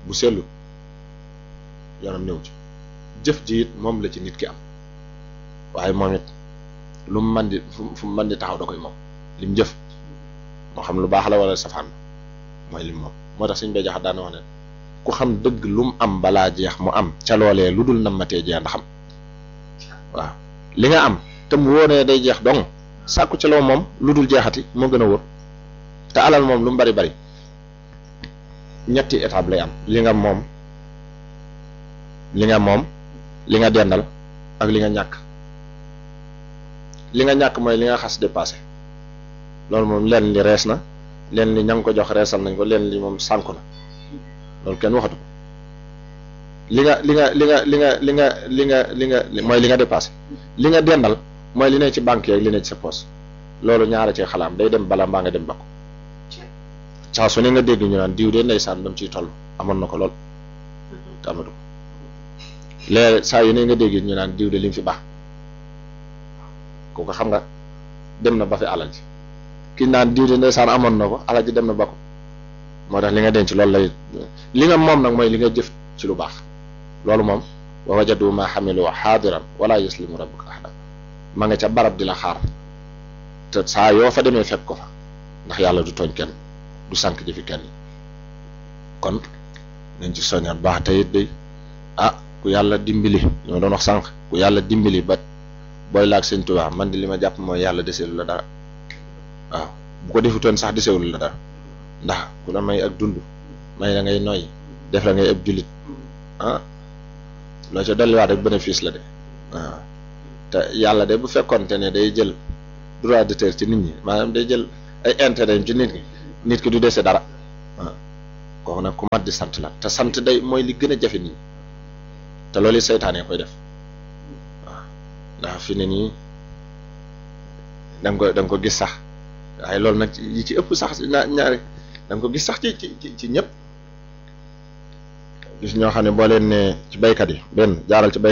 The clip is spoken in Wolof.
bu sellu yoonam néew ci jëf ji it moom la ci nit ki am waaye moom it lu mu man di fu mu man di taxaw da koy moom lim jëf moo xam lu baax la wala safaan mooy lim moom moo tax suñ bay jaxat daana wax ne ku xam dëgg lu mu am balaa jeex mu am ca loolee lu dul nammatee jeex ndax am waaw li nga am te mu wóoree day jeex dong sàkku ci loo moom lu dul jeexati moo gën a wóor te alal moom lu mu bari bari ñetti étape lay am li nga moom li nga moom li nga dendal ak li nga ñàkk li nga ñàkk mooy li nga xas dépassé loolu moom leen li rees na leen li ña ngi ko jox reesal nañ ko leen li moom sànku na loolu kenn waxatu ko li nga li nga li nga li nga li nga li nga li nga mooy li nga dépassé li nga dendal mooy li ne ci banque yeeg li ne ci sa poche loolu ñaara ci xalaam day dem bala mbaa nga dem ba ko saa su ne nga dégg ñu naan diw de ndeysaan ba mu ciy toll amoon na ko lool te amatu ko léegi saa yu ne nga dégg ñu naan diw de li mu fi baax kooku xam nga dem na ba fi alal ji ki naan diw de ndeysaan amoon na ko alal ji dem na ba ko moo tax li nga denc loolu lay li nga moom nag mooy li nga jëf ci lu baax loolu moom wa wajadu ma xamilu xaadiran wala yuslimu rabbuka ahada ma nga ca barab di la xaar te saa yoo fa demee fekk ko fa ndax yàlla du tooñ kenn du sànq jëfi kenn kon nañ ci soññaat baax te it day ah ku yàlla dimbali li ma doon wax sànq ku yàlla dimbali ba booy laag sëñ Tuubaa man di li ma jàpp mooy yàlla deseelu la dara waaw bu ko defutoon sax desewul la dara ndax ku la may ak dund may la ngay noy def la ngay ëpp jullit ah loo ca dolliwaat rek bénéfice la de waaw te yàlla de bu fekkonte ne day jël droit d'auteur ci nit ñi maanaam day jël ay intérêt ci nit ñi nit ki du dese dara waaw kooku nag ku mat di sant la te sant day mooy li gën a jafe nii te loolu seytaane koy def waaw ndax fi ne nii da nga ko da nga ko gis sax waaye loolu nag yi ci ëpp sax na ñaari da nga ko gis sax ci ci ci ñëpp gis ñoo xam ne boo leen ne ci baykat yi benn jaaral ci baykat